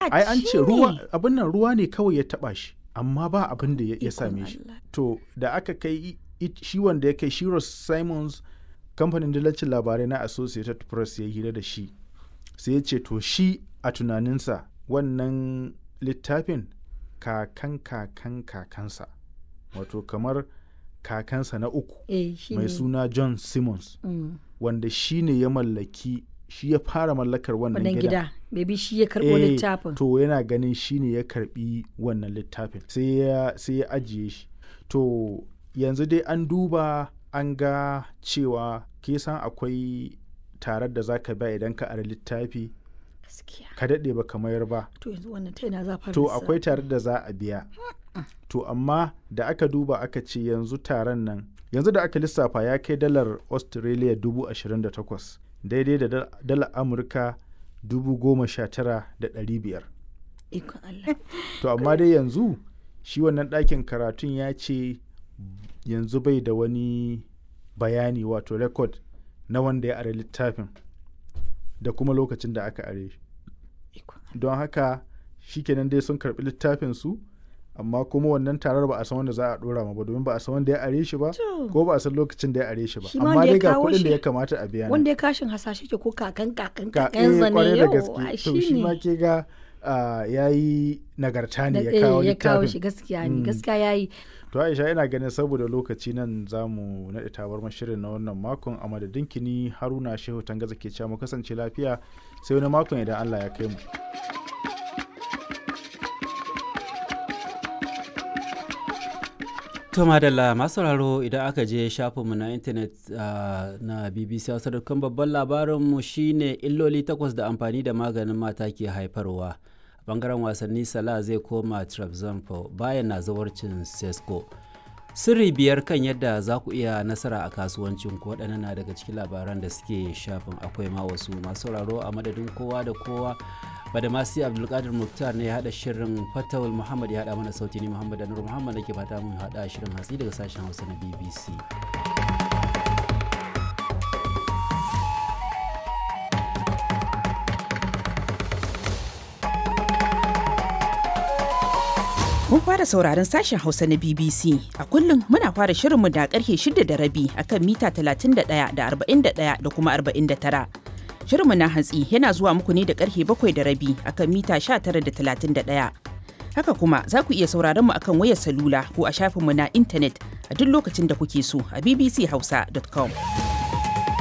ai an ce ruwa shine. abin nan ruwa ne kawai ya taba shi amma ba abin da ya ya Ikon same shi Allah. to da aka kai i- i- shi wanda ya kai Shiros Simons kamfanin dillacin labarai na Associated Press ya yi hira da shi sai ya ce to shi a tunaninsa wannan littafin kakan kakan kakansa wato kamar kakansa na uku eh shi mai ne. suna John Simmons Mm. wanda shi ne ya mallaki shi ya fara mallakar wannan wannan gidan gida maybe shi ya karɓo Eh, littafin to yana ganin shi ne ya karbi wannan littafin sai ya sai ya ajiye shi to yanzu dai an duba an ga cewa ke san akwai tarar da zaka ba idan ka ara littafi gaskiya ka daɗe ba ka mayar ba to yanzu wannan ta ina za a fara to lissafi? akwai tarar da za a biya to amma da aka duba aka ce yanzu taron nan yanzu da aka lissafa ya kai dalar australia dubu ashirin da takwas daidai da dal- dalar amurka dubu goma sha tara da ɗari biyar ikon Allah to amma dai yanzu shi wannan ɗakin karatun ya ce yanzu bai da wani bayani wato rekod na wanda ya are littafin da kuma lokacin da aka are shi ikon don haka shikenan dai sun karɓi littafin su amma kuma wannan tarar ba a san wanda za a ɗora ma ba domin ba a san wanda ya are shi ba To. ko ba a san lokacin da ya are shi ba Shi ma amma wanda ya dai ga kawo kuɗin da shi- ya kamata a biya nan. wanda ya kashin hasashe ke ko kakan kakan ka kakan eh, zane kwarai da yau gaske to shi ma ke ga ya yi nagarta ne ya kawo ya kawo littafin shi gaskiya ne Mm. gaskiya yayi To Aisha ina ganin saboda lokaci nan za mu naɗe tabar shirin na wannan makon a madadin kini Haruna Shehu Tangaza ke cewa mu kasance lafiya sai wani makon idan Allah ya kai mu. To madalla masu sauraro idan aka je shafinmu na intanet ah, na BBC Hausa dukkan babban labarinmu shine illoli takwas da amfani da maganin mata ke haifarwa. A bangaren wasanni Salah zai koma Trabzonspor bayan na zawarcin Sesko. Sirri biyar kan yadda za ku iya nasara a kasuwancin ku waɗannan na daga cikin labaran da suke shafin akwai ma wasu masu sauraro a madadin kowa da kowa badamasi abdulkadir muktar ne ya haɗa shirin fatawul muhammad ya haɗa mana sauti ni muhammad anur muhammad nake fata mun haɗa shirin hatsi daga sashen hausa na bbc Kun fara sauraron sashen Hausa na BBC. A kullum muna fara shirinmu da karfe shida da rabi akan mita 31 da 41 da kuma 49. Shirinmu na hantsi yana zuwa muku ne da karfe bakwai da rabi akan mita 19 da 31. Haka kuma za ku iya sauraron mu akan wayar salula ko a shafinmu na intanet a duk lokacin da kuke so a bbchausa.com.